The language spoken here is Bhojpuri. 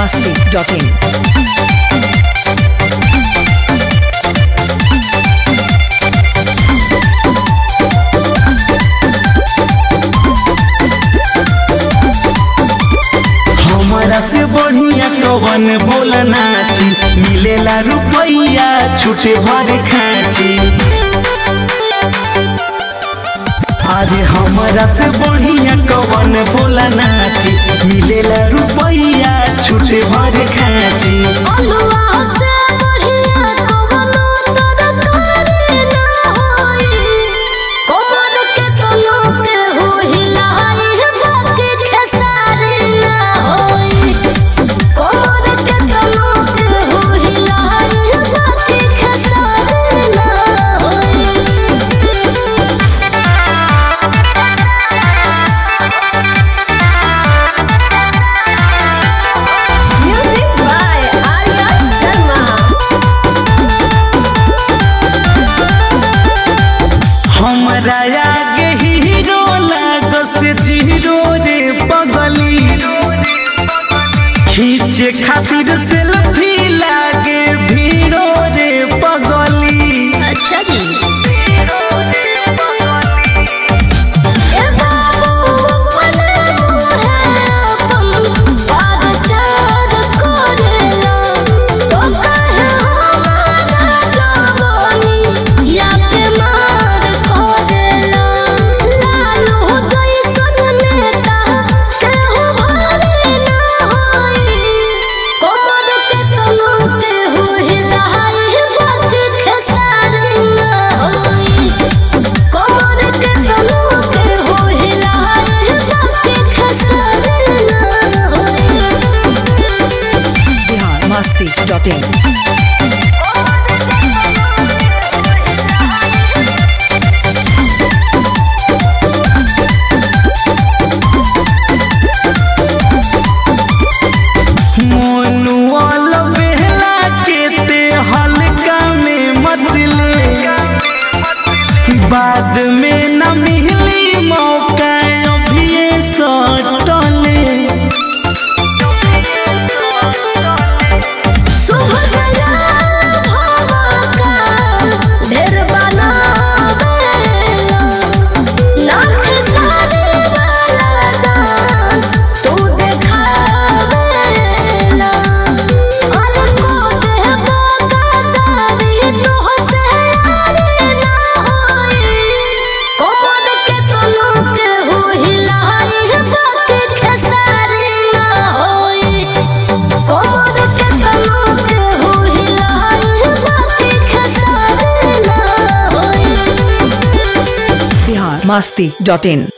masti.in. हमारा से बढ़िया कवन बोल नाची मिलेला रुपैया छूटे भर खाची अरे हमारा से बढ़िया कवन बोल नाची मिलेला रुपैया छूटे भर खाची अलुआ से बढ़िया कवनो तरकारी ना होई कमर के तलो के होहिलाई बाकी खेसारी ना होई कमर के तलो के होहिलाई बाकी खेसारी ना होई Music by Arya Sharma. हमरा आगे हीरो लागस जीरो रे पगली खींचे खातिर सेल्फी लागे भीड़ो रे पगली अच्छा जी ए बाबू अपने मुहे अपन बागचार करेला तो कहे हमारा जवानी या पे मार करेला लालू जैसन नेता केहू भले ना होई कमर के तलो के होहिलाई बाकी खेसारी ना होई कमर के तलो के होहिलाई बाकी खेसारी ना होई Bihar masti.in. मोनुअल बेहला के ते हल्का में मत ले बाद में न मिली मौका अभी सटले शुभ गया भावा का ढेर बनावेला नाक सारे वाला डांस तू देखावेला और को दे बागादारी तो से यारी ना होई कमर के तलो के होहिलाई बाकी खेसारी ना होई कमर के तलो के होहिलाई बाकी खेसारी ना होई Bihar masti.in.